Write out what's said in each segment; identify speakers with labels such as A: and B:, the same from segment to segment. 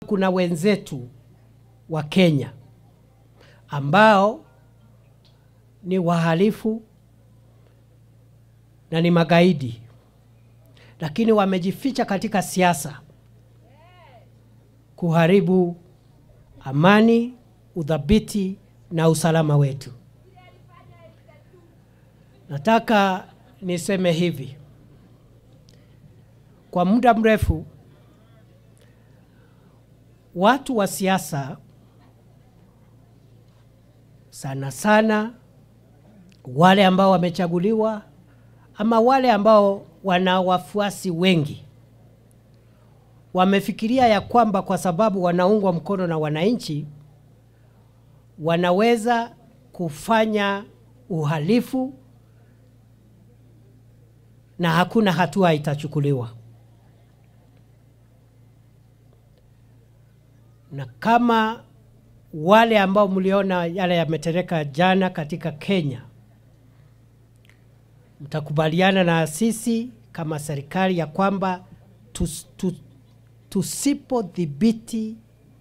A: kuna wenzetu wa Kenya ambao ni wahalifu na ni magaidi, lakini wamejificha katika siasa kuharibu amani, udhabiti na usalama wetu. Nataka niseme hivi, kwa muda mrefu watu wa siasa sana sana wale ambao wamechaguliwa ama wale ambao wana wafuasi wengi wamefikiria ya kwamba kwa sababu wanaungwa mkono na wananchi wanaweza kufanya uhalifu na hakuna hatua itachukuliwa. Na kama wale ambao mliona yale yametereka jana katika Kenya, mtakubaliana na sisi kama serikali ya kwamba tus, tu, tusipodhibiti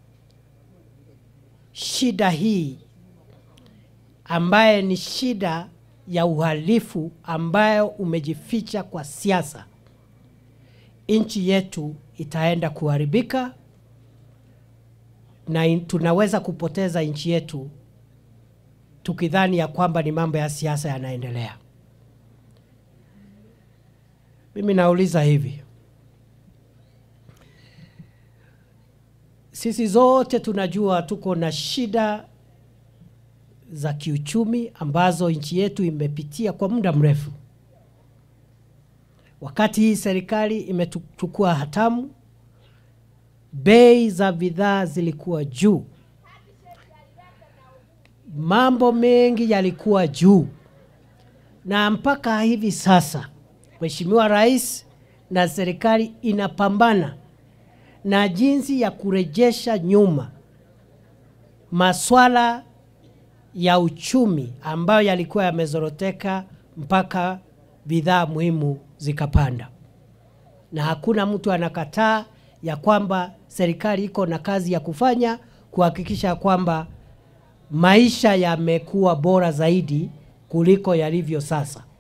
A: shida hii ambaye ni shida ya uhalifu ambayo umejificha kwa siasa, nchi yetu itaenda kuharibika na in, tunaweza kupoteza nchi yetu tukidhani ya kwamba ni mambo ya siasa yanaendelea. Mimi nauliza hivi, sisi zote tunajua tuko na shida za kiuchumi ambazo nchi yetu imepitia kwa muda mrefu. Wakati hii serikali imechukua hatamu, bei za bidhaa zilikuwa juu, mambo mengi yalikuwa juu, na mpaka hivi sasa Mheshimiwa Rais na serikali inapambana na jinsi ya kurejesha nyuma maswala ya uchumi ambayo yalikuwa yamezoroteka mpaka bidhaa muhimu zikapanda, na hakuna mtu anakataa ya kwamba serikali iko na kazi ya kufanya kuhakikisha kwamba maisha yamekuwa bora zaidi kuliko yalivyo sasa.